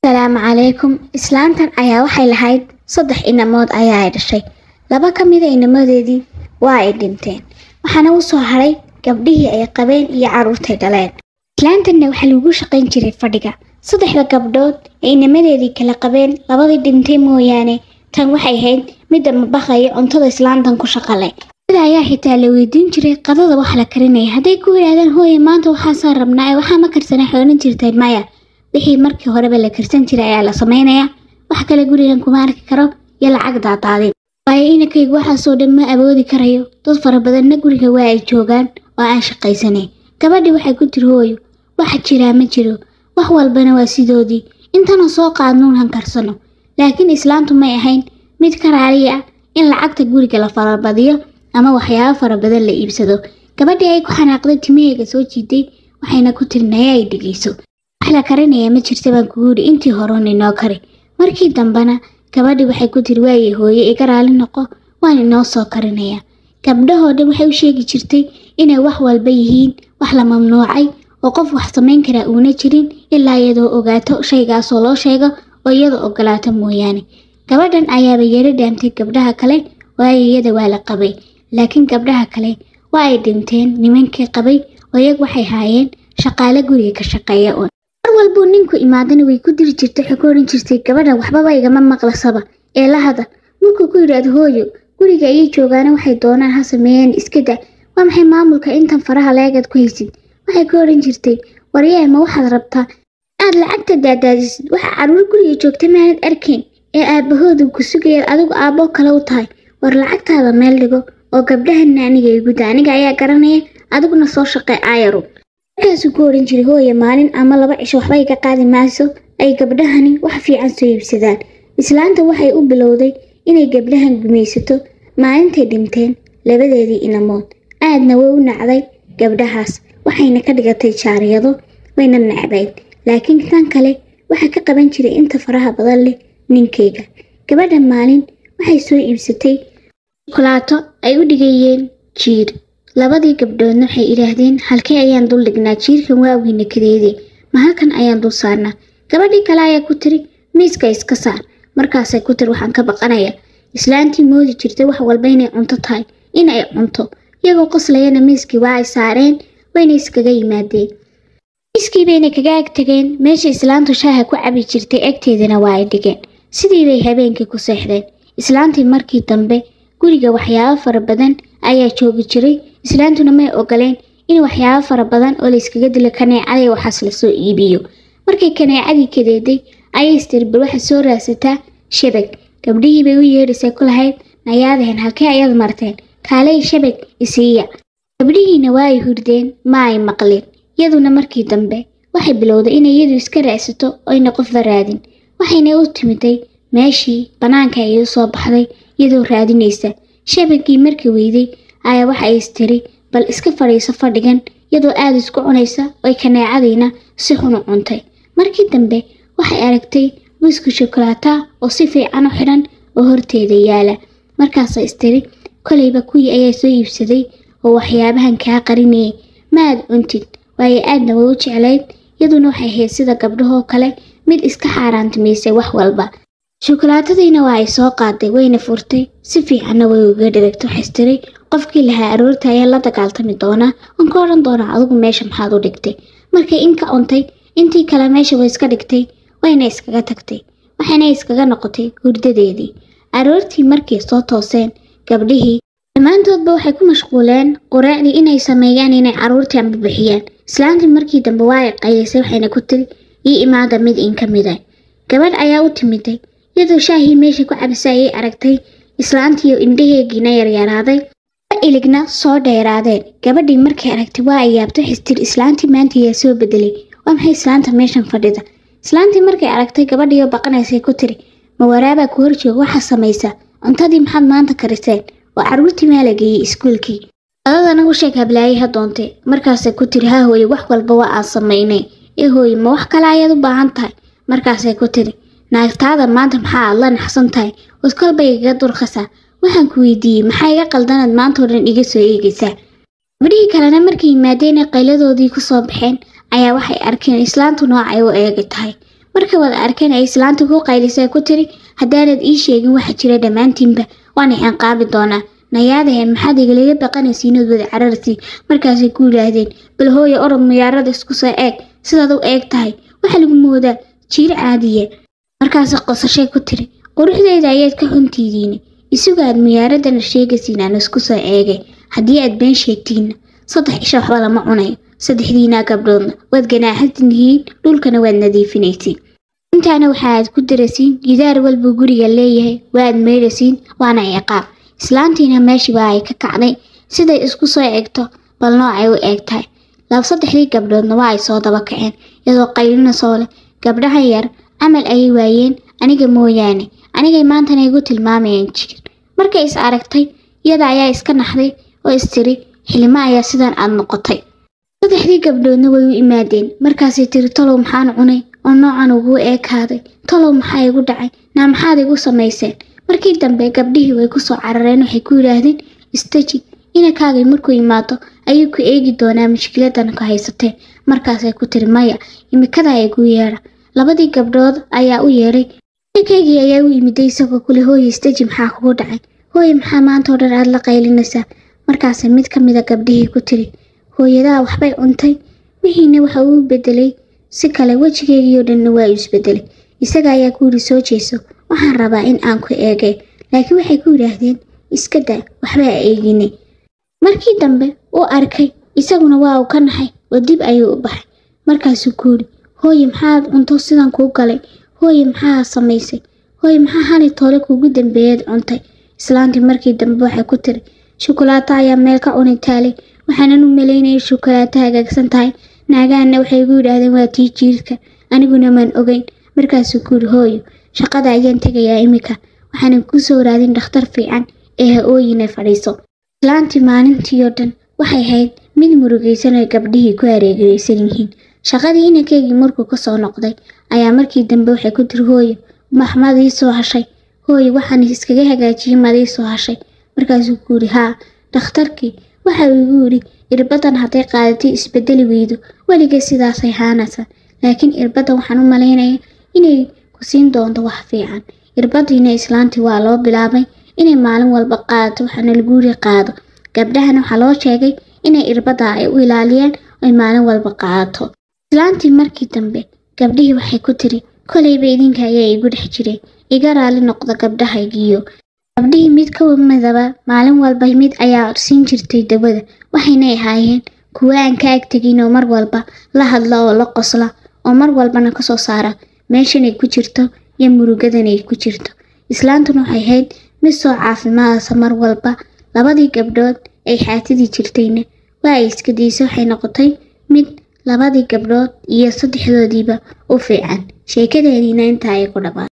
asalaamu calaykum islaantan ayaa waxay lahayd saddex inamood ayaa ay dhashay laba ka mida inamadeedii waa ay dhinteen waxaana u soo haray gabdhihii ay qabeen iyo carruurtay dhaleen islaantanna waxaa lagu shaqayn jiray fadhiga saddexda gabdhood ee inamadeedii kala qabeen labadii dhintay mooyaane tan waxay ahayd midda mabaqaya cuntada islaantan ku shaqale sida ayaa xitaa la weydiin jiray qadada wax la karinaya hadday ku yidhaahdeen hooye maanta waxaasaa rabnaa ee waxaa ma karsana xoolan jirtay maya wixii markii horeba la karsan jiray ayaa la samaynayaa wax kale gurigan kuma arki karo iyo lacag daadaadin waayo inankaygu waxaasoo dhan ma awoodi karayo dad fara badanna guriga waa ay joogaan oo aan shaqaysanayn gabadhii waxay ku tiri hooyo waxa jiraa ma jiro wax walbana waa sidoodii intana soo qaadnuun han karsano laakiin islaantu may ahayn mid ka raaliya ah in lacagta guriga la farabadiyo ama waxyaabo fara badan la iibsado gabadhii ay ku xanaaqday timaheyga soo jiiday waxayna ku tiri naya ay dhegeyso wax la karinaya ma jirta baan kugu yidhi intii horeun inoo kari markii dambena gabadhii waxay ku tiri waaye hooye iga raali noqo waan inoo soo karinaya gabdhahoo dhan waxay u sheegi jirtay inay wax walba yihiin wax la mamnuucay oo qof wax samayn karaa uuna jirin ilaa iyadoo ogaato shaygaasoo loo sheego oo iyada ogolaato mooyaane gabadhan ayaaba yeero dhaamtay gabdhaha kale waayo iyada waa la qabay laakiin gabdhaha kale waa ay dhinteen nimankii qabay oo iyag waxay haayeen shaqaale guriga ka shaqeeya uun mar walbuu ninku imaadana way ku diri jirtay waxay ku odhan jirtay gabadha waxbaba igama maqlasaba ee la hadal markuu ku yidhaahdo hooyo guriga ayay joogaana waxay doonaan ha sameeyeen iska da waa maxay maamulka intan faraha leegaad ku haysid waxay ku odhan jirtay waryahay ma waxaad rabtaa aad lacagta daadaadisid waxa carruur guriga joogta maanad arkayn ee aabbahoodu ku sugaya adigu aabbo kale u tahay war lacagtaada meel dhigo oo gabdhahanna aniga iguda aniga ayaa garanaya adiguna soo shaqee aayaru markaasuu ku odhan jiray hooye maalin ama laba cisho waxba iga qaadi mayso ay gabdhahani wax fiican soo iibsadaan islaanta waxay u bilowday inay gabdhahan gumaysato maalintay dhinteen labadeedii inamood aadna way u nacday gabdhahaas waxayna ka dhigatay jaariyado wayna nacbayd laakiin tan kale waxaa ka qaban jiray inta faraha badan leh ninkayga gabadha maalin waxay soo iibsatay shukulaato ay u dhigayeen jiir labadii gabdhoodna waxay idhaahdeen halkee ayaan dul dhignaa jiirkan waaweyna kadeedee ma halkan ayaan dul saarnaa gabadhii kale ayaa ku tiri miiska iska saar markaasay ku tiri waxaan ka baqanaya islaantii moodi jirtay wax walba inay cunto tahay in ay cunto iyagoo qoslayana miiskii waa ay saareen wayna iskaga yimaadeen miiskii bayna kaga ag tageen meesha islaantu shaaha ku cabi jirtay agteedana waa ay dhigeen sidii bay habeenkii ku seexdeen islaantii markii dambe guriga waxyaabo fara badan ayaa joogi jiray islaantuna may ogoleen in waxyaabo fara badan oo layskaga dilo kaneecada waxaas lasoo iibiyo markay kaneecadii kadeeday ayay istirbar waxa soo raadsataa shabag gabdhihii bay u yeedhisay ku lahayd nayaadaheen halkee ayaad marteen kaalay shabag isiiya gabdhihiina waa ay hurdeen ma ay maqleen iyaduna markii dambe waxay bilowday inay iyadu iska raacsato oyna qofba raadin waxayna u timiday meeshii bannaanka ay u soo baxday iyadoo raadinaysa shabagii markii weyday ayaa waxa ay istiri bal iska fadhiiso fadhigan iyadoo aada isku cunaysa oy kaneecadiina si xun u cuntay markii dambe waxay aragtay wiisku shokolaata oo si fiican u xidhan oo horteeda yaala markaasa istiri kolayba kuwii ayaa soo iibsaday oo waxyaabahan kaa qarinayay ma aad cuntid waayo aadna way u jeclayd iyaduna waxay ahayd sida gabdhahoo kale mid iska xaaraantamaysay wax walba shokolaatadiina waa ay soo qaaday wayna furtay si fiicanna way uga dhiragto xastiray qofkii lahaa aroorta ayaa la dagaaltami doonaa waan ka odhan doonaa adigu meesha maxaad u dhigtay markay in ka cuntay intii kale meesha way iska dhigtay wayna iskaga tagtay waxayna iskaga noqotay hurdadeedii aroortii markay soo tooseen gabdhihii dhammaantoodba waxay ku mashquuleen quraacdii inay sameeyaan inay carruurtii ambabixiyaan islaantii markii dambe waa ay qayaysay waxayna ku tiri ii imaada mid in ka mida gabadh ayaa u timiday iyadoo shaahii meesha ku cabisa ayay aragtay islaantiiyo indhaheegiina yaryaraaday iligna soo dheeraadeen gabadhii markay aragtay waa ay yaabtay xistir islaantii maanta ayaa soo bedelay waa maxay islaanta meeshan fadhida islaantii markay aragtay gabadhiioo baqanaysay ku tiri ma waraabaa ku horjooga waxaa samaysa cuntadii maxaad maanta kariseen oo carruurtii maa la geeyey iskuulkii adadana u sheeg hablaayay ha doontay markaasay ku tiri ha hooye wax walba waa aan samaynay ee hooye ma wax kale ayaad u baahan tahay markaasay ku tiri naagtaada maanta maxaa aad la naxsan tahay wad kolbay igaga durkhasaa waxaan ku weydiiyey maxaa iga qaldanaad maantao dhan iga soo eegaysaa gabdhihii kalena markay yimaadeen qayladoodii ku soo baxeen ayaa waxay arkeen islaantu noocay u eegi tahay markay wada arkeen ay islaanta ku qaylisay ku tiri haddaanad ii sheegin waxa jira dhammaantiinba waan ixanqaabi doonaa nayaadahe maxaad igalaga baqanaysiinood wada cararsi markaasay ku yidhaahdeen bal hooya orod muyaarada isku soo eeg sidaad u eeg tahay waxaa lagu moodaa jiir caadiya markaasay qosashay ku tiri quruxdeeda ayaad ka xuntiidiine isuga aad muyaaradana sheegaysiin aan isku soo eegay haddii aad been sheegtiinna saddex isha waxba lama cunayo saddexdiinaa gabdhoodna waad ganaaxantihiin dhulkana waad nadiifinaysiin intaana waxa aad ku darasiin gidaar walba guriga leeyahay waad meydhasiin waana ciqaab islaantiina meeshiiba ay ka kacday siday isku soo eegto bal noocay u eeg tahay laba saddexdii gabdhoodna waa ay soo daba kaceen iyadoo qaylina soo leh gabdhahan yar camal ayay waayeen aniga mooyaane anigay maantana igu tilmaamayeen jir markay is aragtay iyada ayaa iska naxday oo istiri xilimo ayaa sidan aad noqotay saddexdii gabdhoodna way u imaadeen markaasay tiri talow maxaan cunay oo noocan ugu eekaaday talow maxaa igu dhacay naa maxaad igu samayseen markii dambe gabdhihii way kusoo carareen waxay ku yidhaahdeen istaji inakaagay markuu imaado ayuu ku eegi doonaa mushkiladan ku haysatee markaasay ku tiri maya imikada igu yeedha labadii gabdhood ayaa u yeedhay inakaygii ayaa u imiday isagoo kule hooye istaji maxaa kugu dhacay hooye maxaa maanta oo dhan aad la qaylinaysaa markaasay mid ka mida gabdhihii ku tiri hooyadaa waxbay cuntay wixiina waxa uu bedelay si kale wejigeegiioo dhanna waa uu isbedelay isaga ayaa ku yidhi soo jeeso waxaan rabaa in aan ku eegay laakiin waxay ku yidhaahdeen iska daa waxba a eegine markii dambe uu arkay isaguna waa uu ka naxay oo dib ayuu u baxay markaasuu ku yidhi hooye maxaad cunto sidan kuu galay hooye maxaa samaysay hooye maxaa hali toole kuugu dambeeyaad cuntay islaantii markii dambe waxay ku tiri shukulaato ayaa meel ka cuni taalay waxaanan u malaynayay shukulaato hagaagsan tahay naagahanna waxay igu yidhaahdeen waa tii jiirka aniguna maan ogeyn markaasuu ku yidhi hooyo shaqada ayaan tegayaa imika waxaanan kuu soo raadin dhakhtar fiican ee ha ooyina fadhiiso islaantii maalintii oo dhan waxay hayd mid murugaysan oo gabdhihii ku areegaysan yihiin shaqadii inankeygii markuu ka soo noqday ayaa markii dambe waxay ku tiri hooyo maxmaad ii soo hashay hooyo waxaan iskaga hagaajiyey maad ii soo hashay markaasuu ku yidhi haa dhakhtarkii waxa uu igu yidhi irbadan hadday qaadatay isbedeli weydo weligeed sidaasay haanaysa laakiin irbaddan waxaan u malaynaya inay ku siin doonto wax fiican irbadiina islaantii waa loo bilaabay inay maalin walba qaadato waxaana lagu yiri qaado gabdhahana waxaa loo sheegay inay irbadda ay u ilaaliyaan ay maalin walba qaadato islaantii markii dambe gabdhihii waxay ku tiri kolayba idinka ayaa igu dhex jiray iga raali noqda gabdhahaygiiyo gabdhihii mid ka midaba maalin walba mid ayaa siin jirtay dawada waxaynay ahaayeen kuwo aan ka agtegin oo mar walba la hadla oo la qosla oo mar walbana kasoo saara meeshanay ku jirto iyo murugadanay ku jirto islaantuna waxay ahayd mid soo caafimaadaysa mar walba labadii gabdhood ay xaatidii jirtayna waa ay iska daysa waxay noqotay mid labadii gabdhood iyo saddexdoodiiba u fiican sheekadeediina intaa ay ku dhabaan